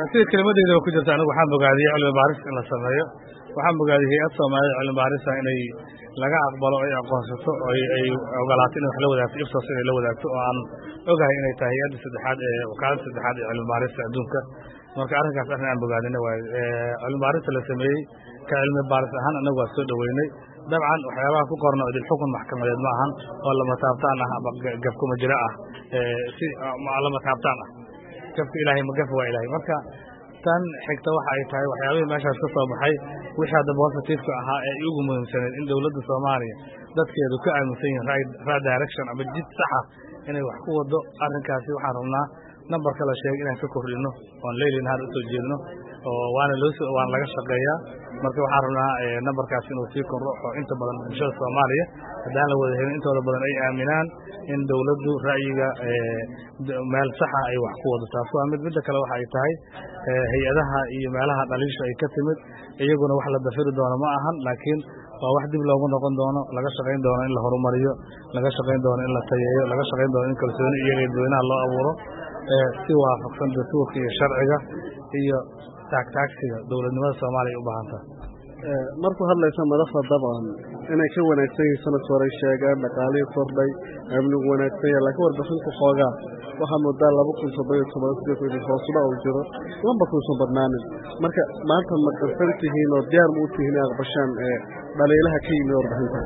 sida kelimadeyda ku jirta anigu waxaan bogaadiyey cilmi baaris in la sameeyo waxaan bogaadiyey hay-ad soomaaliyed cilmi baarisa inay laga aqbalo ay aqoonsato oo ay ogolaato inay wax la wadaagto ifsos inay la wadaagto oo aan ogahay inay tahay hay-adda saddexaad ee wakaalada saddexaad ee cilmi baarista adduunka marka arrinkaas arrin aan bogaadina waaye cilmi baarista la sameeyey ka cilmi baaris ahaan annagu waa soo dhoweynay dabcan waxyaabaha ku qorna idil xukun maxkamadeed ma ahan oo lama taabtaan ah ama gafkuma jiro ah si lama taabtaan ah gafka ilaahay ma gaf waa ilaahay marka tan xigta waxa ay tahay waxyaabihii meeshaas ka soo baxay wixii hadda positiveka ahaa ee ugu muhiimsaneed in dowladda soomaaliya dadkeedu ka aaminsan yihin right direction ama jid saxa inay wax ku wado arrinkaasi waxaan rabnaa nambarka la sheegay inaan ka kordhino oon leyli nahar usoo jeedno oo waana loo waana laga shaqeeyaa marka waxaan rabnaa nambarkaas inuu sii kordho oo inta badan bulshada soomaaliya haddaan la wada helin intooda badan ay aaminaan in dowladdu ra'yiga meel saxa ay wax ku wado taas waa mid midda kale waxa ay tahay hay-adaha iyo meelaha dhaliisha ay ka timid iyaguna wax la dafiri doono ma ahan laakiin waa wax dib loogu noqon doono laga shaqayn doono in la horumariyo laga shaqayn doono in la tayeeyo laga shaqayn doono in kalsooni iyo dadweynaha loo abuuro si waafaqsan dastuurka iyo sharciga iyo taagtaagsiga dowladnimada soomaaliya u baahan tahay markuu hadlaysa madaxda dabcan inay ka wanaagsan yihiin sanadka hore sheegaan dhaqaalihii kordhay amnigu wanaagsan yahay laakiin warbixinta xoogaa waxaa moodaa laba kun toddobiyo toban sidii hoosudha uu jiro lambarkuusan badnaanin marka maanta ma qarsan tihiin oo diyaar ma u tihiin aqbashaan dhaliilaha ka yimid warbixinta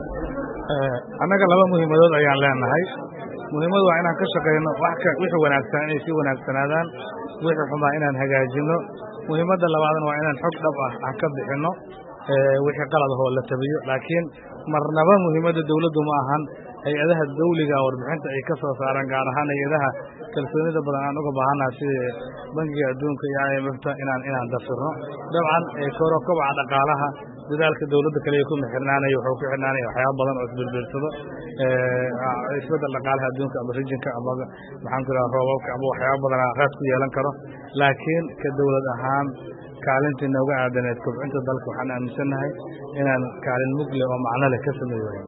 annaga laba muhiimadood ayaan leenahay muhiimadu waa inaan ka shaqayno wixii wanaagsan inay sii wanaagsanaadaan wixii xumaa inaan hagaajino muhiimadda labaadna waa inaan xog dhab ah aan ka bixinno wixii qalad ahoo la tabiyo laakiin marnaba muhiimadda dowladdu ma ahan hay-adaha dawliga warbixinta ay ka soo saaraan gaar ahaan hay-adaha kalsoonida badan aan uga baahannaha sida bangiga adduunka iyo i m fta inaan inaan dafirno dabcan koro kobaca dhaqaalaha dadaalka dowladda kaliya kuma xirnaanaya wuxuu ku xirnaanaya waxyaaba badan oo isbirbirsado isbeddel dhaqaalaha adduunka ama rijinka ama maxaan ku idhaha roobabka ama waxyaaba badana raad ku yeelan karo laakiin ka dowlad ahaan kaalintii nooga aadaneed kobcinta dalka waxaan aaminsannahay inaan kaalin mugle oo macno leh ka sameeyo